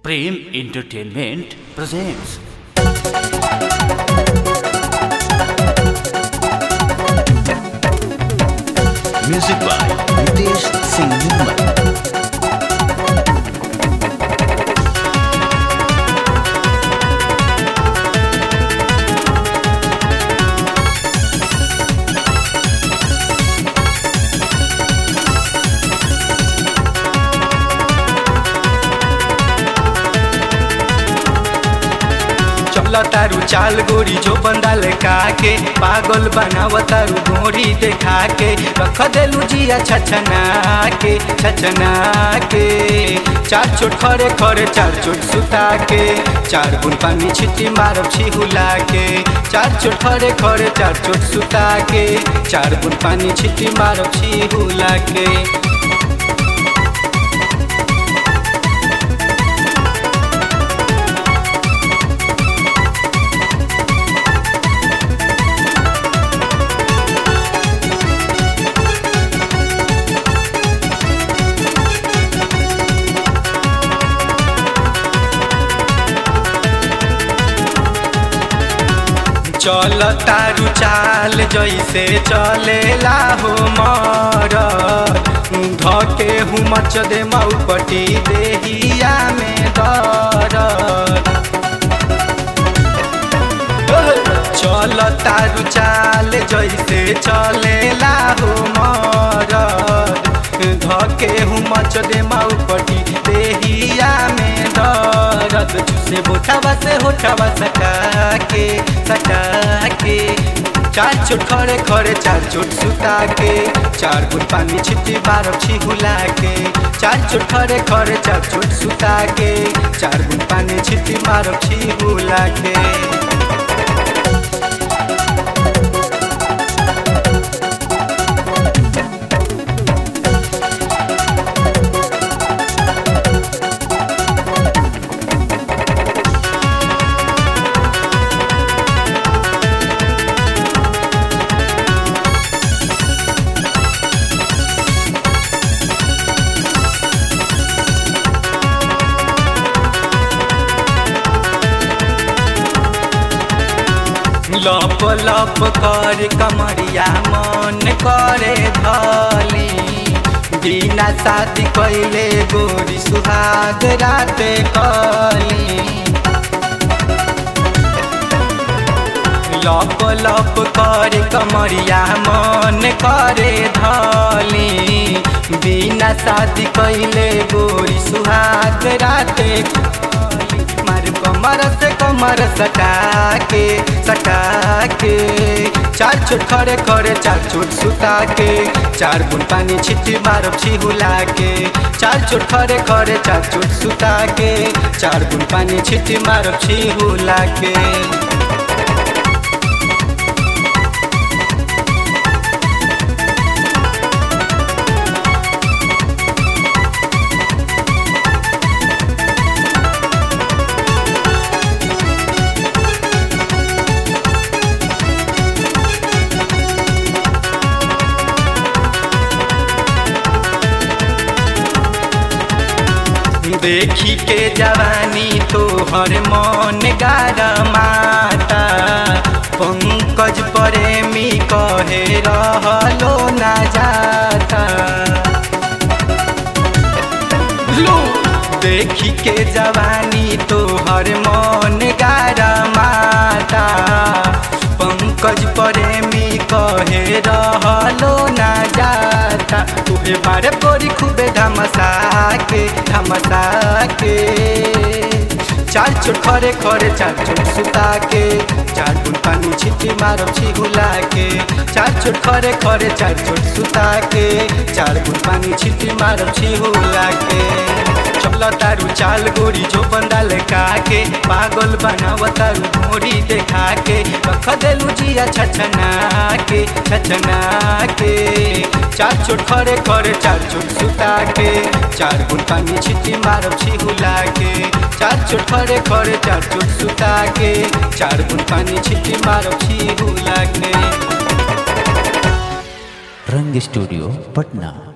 Prem Entertainment presents. Music by Nitesh Singh Nirmal. चल तारू चाल गोरी जो बंदाल के पागल बनाव तारू गोरी देखा के रख देलू जिया छछना के छछना के चार चोट खरे खरे चार चोट सुता के चार बुन पानी छिटी मारब छिहुला के चार चोट खरे खरे चार चोट सुता के चार बुन पानी छिटी मारब छिहुला के चल तारू चाल जैसे चलेला हो मर धके हूँ मच दे मऊपटी देहिया में दर चल तारू चाल जैसे चलेला हो मर धके हूँ मच दे मऊपटी देहिया में दर्द से बोठावा से होठावा सटा के सटा के चार चोट खड़े खड़े चार चोट सुता के चार गुट पानी छिटी बारह छिहुला के चार चोट खड़े खड़े चार चोट सुता के चार गुट पानी छिटी बारह छिहुला के लप लप कर कमरिया मन करे धली बिना शादी कैले गोरी सुहाग राते कली लप लप कर कमरिया मन करे धली बिना शादी कैले गोरी सुहाग राते मार कमर से कमर सटा के सटा के चार चोट खड़े खड़े चार चोट सुता के चार बुन पानी छिटी मारब छिहुला के चार चोट खड़े खड़े चार चोट सुता के चार बुन पानी छिटी मारब छिहुला के देखी के जवानी तोहर मन गार माता पंकज प्रेमी कहे रहलो ना जाता लो देखी के जवानी तोहर मन गार माता पंकज प्रेमी कहे रहलो ना जाता तुहे बारे गोरी खूबे धमसा के धमसा के चार चोट खरे खरे चार चोट सुता के चार बुन पानी छिटी मारब छिहुला के चार चोट खरे खरे चार चोट सुता के चार बुन पानी छिटी मारब छिहुला के चल तारू चाल गोरी जो बंदाल के पागल बनाव तारू गोरी देखा के रख देलू जिया छछना के छछना के चार चोट खरे खरे चार चोट सुता के चार गुण पानी छिटी मारब छिहुला के चार चोट खरे खरे चार चोट सुता के चार गुण पानी छिटी मारब छिहुला के रंग स्टूडियो पटना